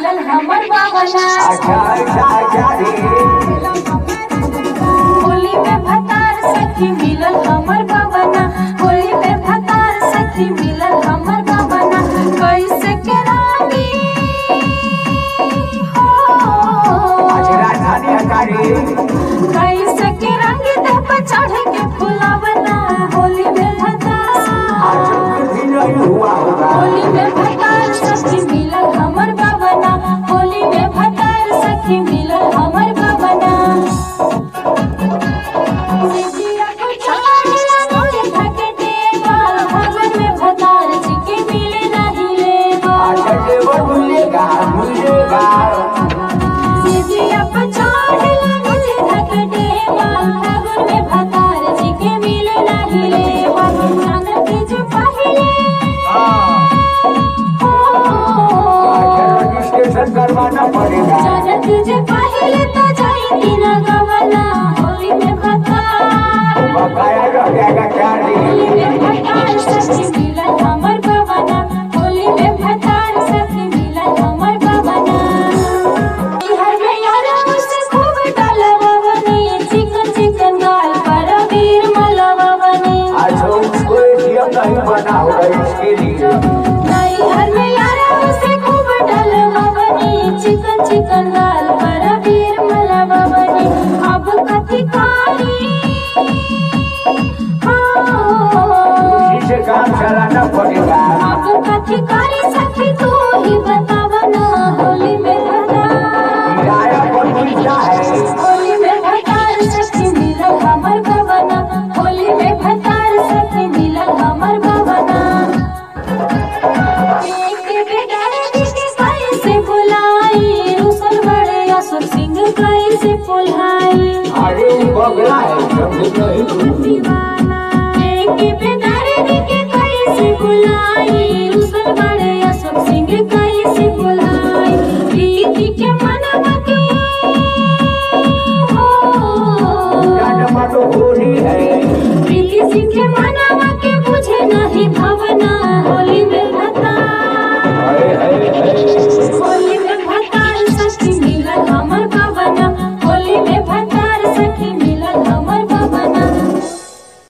मिलल हमर बाबना अच्छा अच्छा अच्छा रे होली में भतार सखी मिलल हमर बाबना होली में भतार सखी मिलल हमर बाबना कैसे के रानी हो अच्छा राजधानी हकारी कैसे के रंग देह पर चढ़ के फुलावना होली में भतार आज कुछ भी नहीं हुआ होगा होली में भतार सखी मिलल हमर बाबना होली में भतार सखी मिलल हमर बाबना सिजिया को छाड़ला मोरे थके देवा भगन में भतार जी के मिले नहीं लेवा अच्छा देवर मिलेगा मिलेगा सिजिया को छाड़ला मोरे थके देवा भगन में भतार जी के मिले नहीं लेवा जानत जे पहिले हो अच्छा रजिस्ट्रेशन करवाना पड़ेगा जानत जे पहिले तो जाई दिन गवना होली में भतार बकाया रह जाएगा क्या रे होली में भतार सखी मिलन हमर बाबना होली में भतार सखी मिलन हमर बाबना हर में यारा मुझसे खूब डालवावनी चिकन चिकन गाल पर वीर मलवावनी अच्छा उसको एटीएम नहीं बना होगा इसके लिए नहीं हर में यारा मुझसे खूब डालवावनी चिकन चिकन गाल पर वीर मलवावनी अब कथी कारी हाँ इसी से काम चलाना पड़ेगा अब कथी कारी सखी तू ही बतावा ना होली में भतार किराया पर मिलता है होली में भतार सखी मिलल हमर बाबना होली में भतार सखी मिलल हमर बाबना एक बेगारे के कैसे बुलाई रुसल बड़े असुर सिंह कैसे पुल्हाई अरे वो बगला है समझे नहीं दीवाना एक बेगारे के कैसे बुलाई रुसल बड़े असुर सिंह कैसे पुल्हाई प्रीति के मन